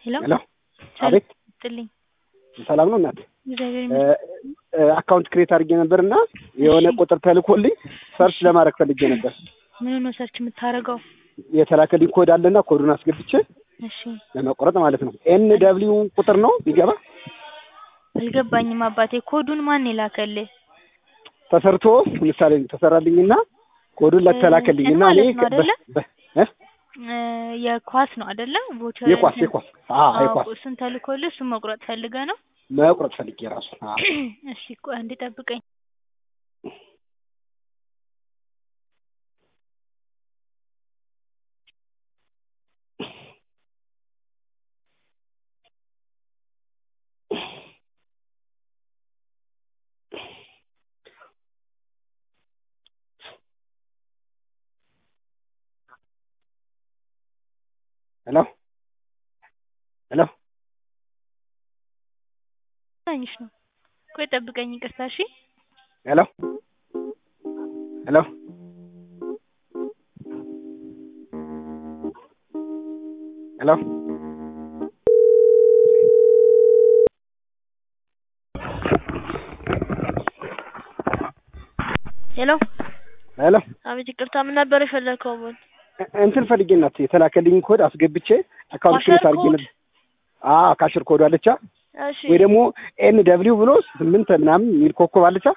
ሄሎ ሄሎ አቤት ጥልኝ ሰላም ነው እናት እግዚአብሔር ይመስገን። አካውንት ክሬት አድርጌ ነበር እና የሆነ እሺ። ቁጥር ተልኮልኝ ሰርች ለማድረግ ፈልጌ ነበር ምን ነው ሰርች የምታደርገው? የተላከልኝ ኮድ አለና ኮዱን አስገብቼ እሺ ለመቆረጥ ማለት ነው ኤን ደብሊው ቁጥር ነው ቢገባ አልገባኝም አባቴ። ኮዱን ማን የላከልህ? ተሰርቶ ምሳሌ ተሰራልኝና ኮዱን ለተላከልኝ እና እኔ ማለት ነው አይደለ? በ- እ? እ፣ የኳስ ነው አይደለ? ቮቸር የኳስ የኳስ አዎ የኳስ እሱን ተልኮልህ እሱን መቁረጥ ፈልገህ ነው? መቁረጥ ፈልጌ ራሱ አዎ እሺ ቆይ አንዴ ጠብቀኝ። ሄሎ ሄሎ ታኝሽ ነው። ቆይ ጠብቀኝ፣ ይቅርታ እሺ። ሄሎ ሄሎ ሄሎ ሄሎ ሄሎ አቤት፣ ይቅርታ ምን ነበር የፈለከው? ምን እ- እንትን ፈልጌ እናት የተላከልኝ ኮድ አስገብቼ አካውንት ካሸር ክሬት አድርጌ ኮድ? ነበር አዎ ካሽር ኮድ አለቻ እሺ ወይ ደግሞ ኤን ደብሊው ብሎ ስምንት ምናምን የሚል ኮከብ አለቻ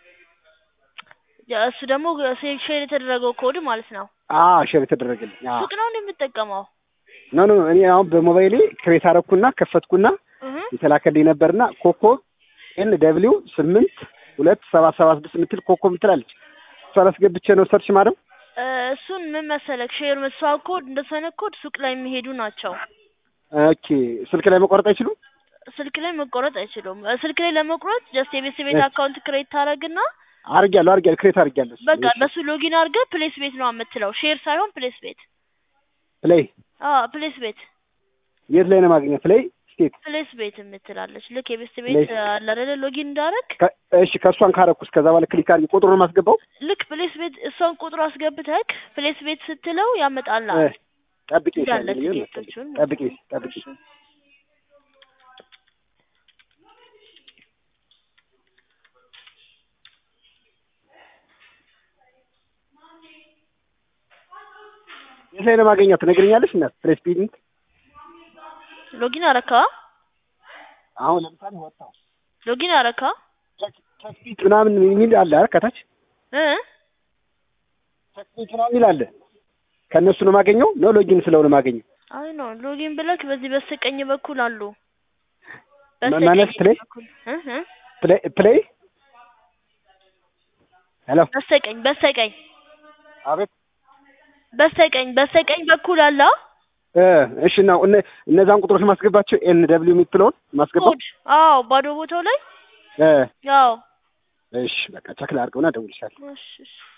ያ እሱ ደግሞ ሴ- ሼር የተደረገው ኮድ ማለት ነው። አዎ ሼር የተደረገልኝ አዎ ሱቅ ነው እንደ የምትጠቀመው? ኖ ኖ እኔ አሁን በሞባይሌ ክሬት አረኩና ከፈትኩና እህ የተላከልኝ ነበርና ኮከብ ኤን ደብሊው ስምንት ሁለት ሰባት ሰባት ስድስት የምትል ኮከብ ምትላለች እሷን አስገብቼ ነው ሰርች ማድረግ እ፣ እሱን ምን መሰለክ ሼር እሷ ኮድ እንደሱ አይነት ኮድ ሱቅ ላይ የሚሄዱ ናቸው። ኦኬ ስልክ ላይ መቆረጥ አይችሉም ስልክ ላይ መቆረጥ አይችሉም። እ፣ ስልክ ላይ ለመቁረጥ ጀስት የቤት ቤት እሺ። አካውንት ክሬት ታደርግና አርጊያለሁ አርጊያለሁ ክሬት አርጊያለሁ በቃ በሱ ሎጊን አድርገህ ፕሌስ ቤት ነው የምትለው። ሼር ሳይሆን ፕሌስ ቤት። ፕሌይ አዎ ፕሌስ ቤት የት ላይ ነው ማግኘት ፕሌይ ስቴት ፕሌስ ቤት የምትላለች። ልክ የቤት ፕሌስ። ቤት አለ አይደለ ሎጊን እንዳደረግ ከ- እሺ ከእሷን ካረኩስ ከዛ በኋላ ክሊክ አርጊ ቁጥሩን ማስገባው ልክ ፕሌስ ቤት እሷን ቁጥሩ አስገብተክ ፕሌስ ቤት ስትለው እ፣ ያመጣልሃል ጠብቂ እንዳለ ይሻላል ይሁን ቲኬቶቹን ጠብቂ ጠብቂ የት ላይ ነው ማገኛት ትነግረኛለሽ እናት ፕሌስ ቢንት ሎጊን አረካ አሁን ለምሳሌ ወጣው ሎጊን አረካ ቸክቢት ምናምን የሚል አለ አይደል ከታች እ ቸክቢት ምናምን የሚል አለ ከእነሱ ነው ማገኘው ነው ሎጊን ስለሆነ ማገኘው አይ ነው ሎጊን ብለክ በዚህ በስተቀኝ በኩል አሉ ማ- ማለት ፕሌይ በኩል እ እ ፕሌይ ፕሌይ ሄሎ በስተቀኝ በስተቀኝ አቤት በስተቀኝ በስተቀኝ በኩል አለ እ እሺ ነው እነ እነዛን ቁጥሮች ማስገባቸው ኤን ደብሊው የምትለውን ማስገባው ኮድ አዎ ባዶ ቦታው ላይ እ ያው እሺ በቃ ቸክ ላድርገውና እደውልልሻለሁ እሺ እሺ